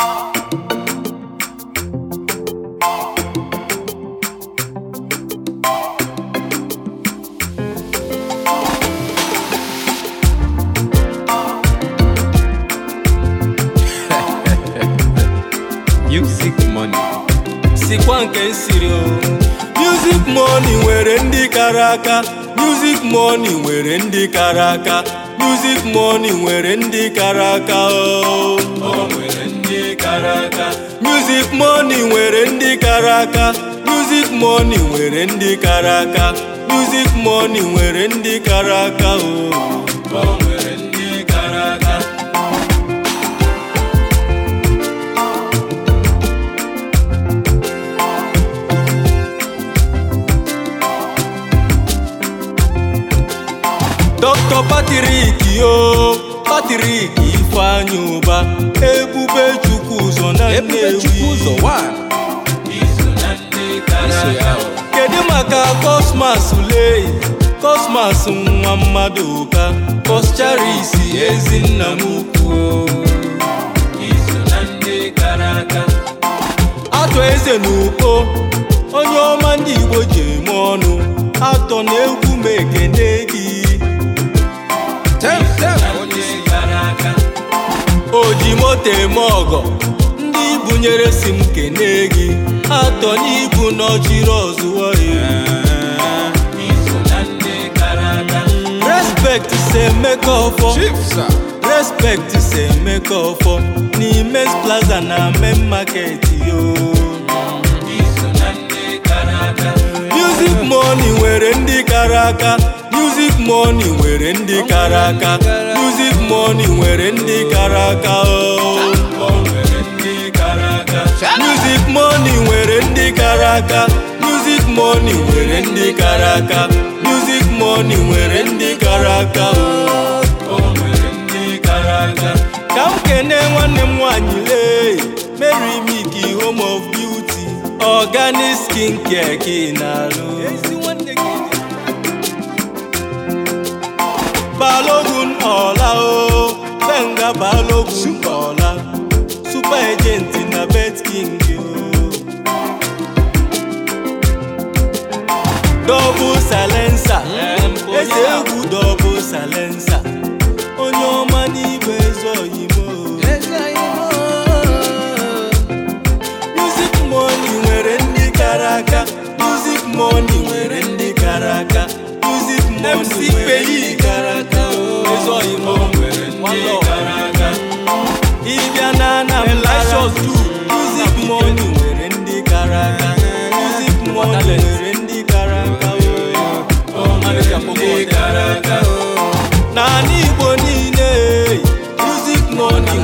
Music money. sikwa nke nsiri o music money nwere ndị kara aka music money nwere ndị kara aka music money nwere ndị kara aka o O nwere ndị kara aka music money nwere ndị kara aka music money nwere ndị kara aka music money nwere ndị kara aka o O nwere ndị kara aka Dr. Patrick yo Patrick Ifeanyi Ụba Ebube Chukwu ụzọ na Ebube Chukwu ụzọ Nnewi one. Iso ya o. kedu maka Cosmas Ulei Cosmas nwa mmadụ ụka Coscharis ezinna m ukwu atọ eze na ukpo onye ọma ndị Igbo ji eme ọnụ atọ na egwu m ekene gị Tem, tem. Onye o ji moto eme ọgọ ndị bunyere si m kene gị atọ n'ibu n'ọchịrị ọzụwa ya respect se emeka ọfọ Chief sir. respect se emeka ọfọ n'ime plaza na main market yo music money nwere ndị kara aka music money nwere ndị kara aka music money nwere ndị kara aka o music money nwere ndị kara aka music money nwere ndị kara aka music money nwere ndị kara aka o ka m kene nwanne m nwanyị lee Mary Miki home of beauty organic skin care ka ị na-alụ balogun ọla o benga balogun ọla super agent na bet king o double silencer eze egwu double silencer onye ọma n'igwe eze oyimo music money nwere ndị kara aka music money nwere ndị kara aka music money nwere ndị kara aka o eze oyimo one love. ịbịa na Anambra music money nwere ndị kara aka music money nwere ndị kara aka o n'ala Igbo niile music money